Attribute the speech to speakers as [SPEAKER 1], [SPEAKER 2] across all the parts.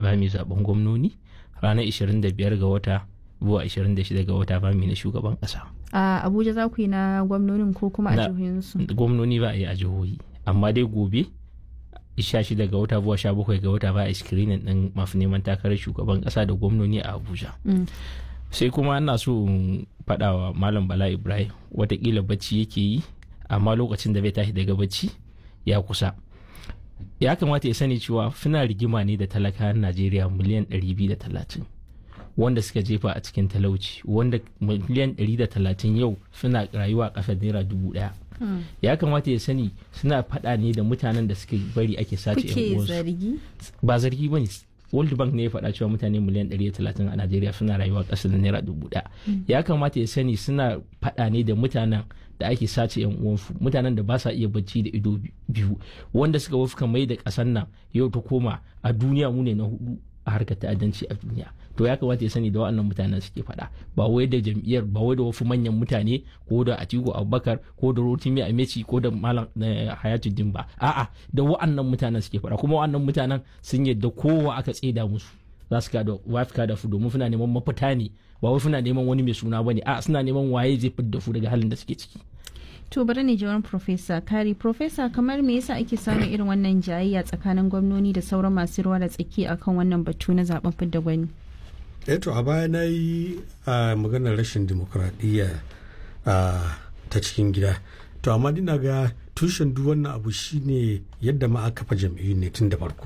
[SPEAKER 1] ba mu zaben gwamnoni ranar 25 ga wata zuwa 26 ga wata ba mu na shugaban kasa
[SPEAKER 2] a abuja za ku yi na gwamnonin ko kuma a
[SPEAKER 1] Na-
[SPEAKER 2] jihohinsu
[SPEAKER 1] gwamnoni ba a yi a jihohi amma dai gobe 16 ga wata zuwa 17 ga wata ba a screening din masu neman takarar shugaban kasa da gwamnoni a abuja
[SPEAKER 2] Mm.
[SPEAKER 1] sai kuma ina so in faɗa wa malam bala ibrahim watakila bacci yake yi amma lokacin da bai tashi daga bacci ya kusa ya kamata ya sani cewa suna rigima ne da talakawan najeriya miliyan 230 wanda suka jefa a cikin talauci wanda miliyan 130 yau suna rayuwa a ƙasar naira dubu ɗaya
[SPEAKER 2] Mm.
[SPEAKER 1] ya kamata ya sani suna faɗa ne da mutanen da suke bari ake sace yan
[SPEAKER 2] kuke
[SPEAKER 1] uwansu
[SPEAKER 2] zargi
[SPEAKER 1] ba zargi ba ne world bank ne ya faɗa cewa mutane miliyan 130 a najeriya suna rayuwa ƙasa da naira dubu ɗaya ya kamata ya sani suna faɗa ne da mutanen da ake sace yan uwansu mutanen da ba sa iya bacci da ido biyu wanda suka wafka mai da ƙasar nan yau ta koma a duniya mu ne na hudu a harkar ta'addanci a duniya to ya kamata ya sani da waɗannan mutanen suke faɗa ba wai da jam'iyyar ba wai da wasu manyan mutane ko da Atiku Abubakar ko da Rotimi Ameci ko da Malam eh, Hayatuddin ba a'a da waɗannan mutanen suke faɗa kuma waɗannan mutanen sun yadda kowa aka tseda musu za su kada wafika da su domin suna neman mafita ne ba wai suna neman wani mai suna bane a suna neman waye zai fidda su daga halin da suke ciki
[SPEAKER 2] to bari ne jawaban profesa kari profesa kamar me yasa ake samun irin wannan jayayya tsakanin gwamnoni da sauran masu ruwa da tsaki akan wannan batu na zaben fidda gwani
[SPEAKER 3] eto a baya na yi a maganar rashin dimokuraɗiyya a ta cikin gida to amma dina ga tushen duk wannan abu shine yadda ma aka kafa jam'iyyu ne tun da farko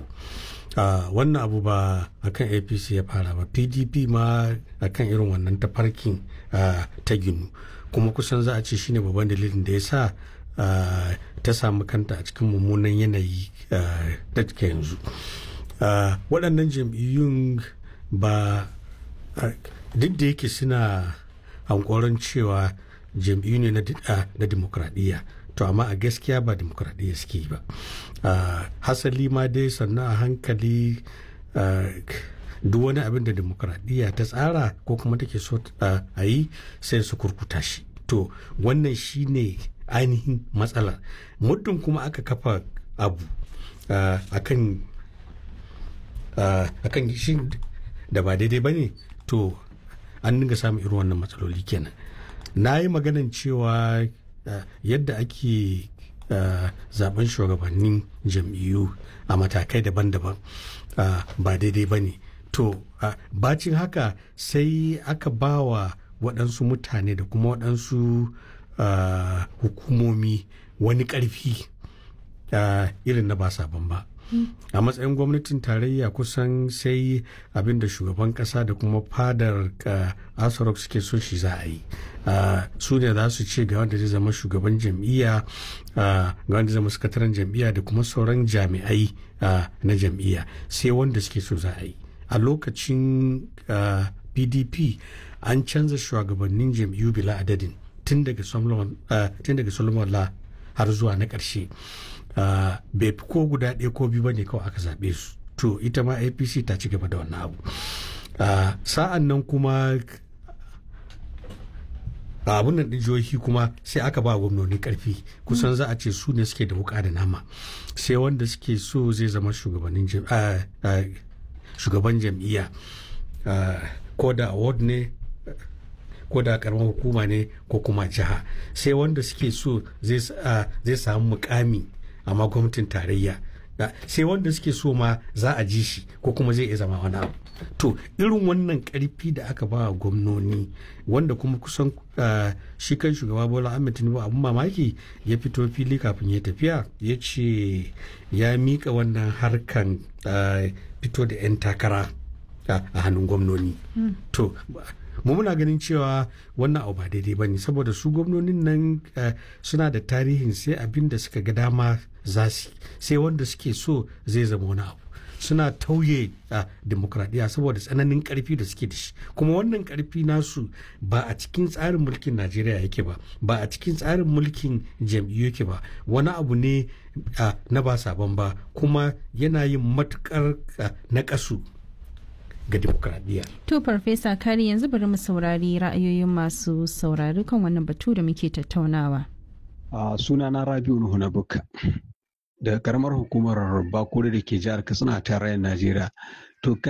[SPEAKER 3] a wannan abu ba akan apc ya fara ba pdp ma akan irin wannan tafarkin a, ta ginu kuma kusan za a ce shine babban dalilin da ya sa a, ta samu kanta a cikin mummunan yanayi a, da take yanzu a, waɗannan jam'iyyun ba a, duk da yake suna hankoron cewa jam'iyyu ne na di- a, na dimokuraɗiyya to amma a gaskiya ba dimokuraɗiyya suke yi ba a, hasali ma dai sannan a hankali a, duk wani abin da dimokuraɗiyya ta tsara ko kuma take so a a yi sai su kurkuta shi to wannan shine ainihin matsalar muddin kuma aka kafa abu a kan a kan shi da ba daidai ba ne to an dinga samun irin wannan matsaloli kenan na yi maganan cewa uh, yadda ake uh, zaben shugabannin jam'iyyu a matakai daban-daban uh, ba daidai ba ne to uh, bacin haka sai aka ba wa waɗansu mutane da kuma waɗansu uh, hukumomi wani ƙarfi uh, irin na ba sabon ba a matsayin gwamnatin tarayya kusan sai abin da shugaban kasa da kuma fadar asarok suke so shi za a yi su ne za su ce ga wanda zai zama shugaban jam'iyya ga wanda zai zama sakataren jam'iyya da kuma sauran jami'ai na jam'iyya sai wanda suke so za a yi a lokacin pdp an canza shugabannin jam'iyyu bila adadin tun daga solomon la har zuwa na ƙarshe Uh, bai fi ko guda ɗaya ko biyu bane kawai aka zaɓe su to ita ma apc ta ci gaba da wannan abu uh, sa'an nan kuma abun nan jihohi kuma sai aka ba gwamnoni karfi kusan za a ce su ne suke da wuka da nama sai wanda suke so zai zama shugabannin uh, shugaban jam'iyya ko da award ne ko da karamar hukuma ne ko kuma jiha sai wanda suke so zai samu mukami amma gwamnatin tarayya sai wanda suke so ma za a ji shi ko kuma zai iya zama wani abu to irin wannan karfi da aka ba gwamnoni wanda kuma kusan shi kan shugaba bola ahmed tinubu abun mamaki ya fito fili kafin ya tafiya ya ce ya mika wannan harkan fito da 'yan takara a hannun gwamnoni to mu muna ganin cewa wannan abu ba daidai ba ne saboda su gwamnonin nan suna da tarihin sai abin da suka ga dama za su sai wanda suke so zai zama wani abu suna tauye a demokradiyya saboda tsananin karfi da suke da shi kuma wannan karfi nasu ba a cikin tsarin mulkin najeriya yake ba ba a cikin tsarin mulkin jam'iyyu yake ba wani abu ne na ba sabon ba kuma yana yin matukar na kasu ga demokradiyya.
[SPEAKER 2] To Farfesa Kari yanzu bari mu saurari ra'ayoyin masu saurari kan wannan batu da muke tattaunawa.
[SPEAKER 4] A sunana Rabiu Nuhu na Bukka daga karamar hukumar Bakure da ke jihar Katsina a tarayyar Najeriya. To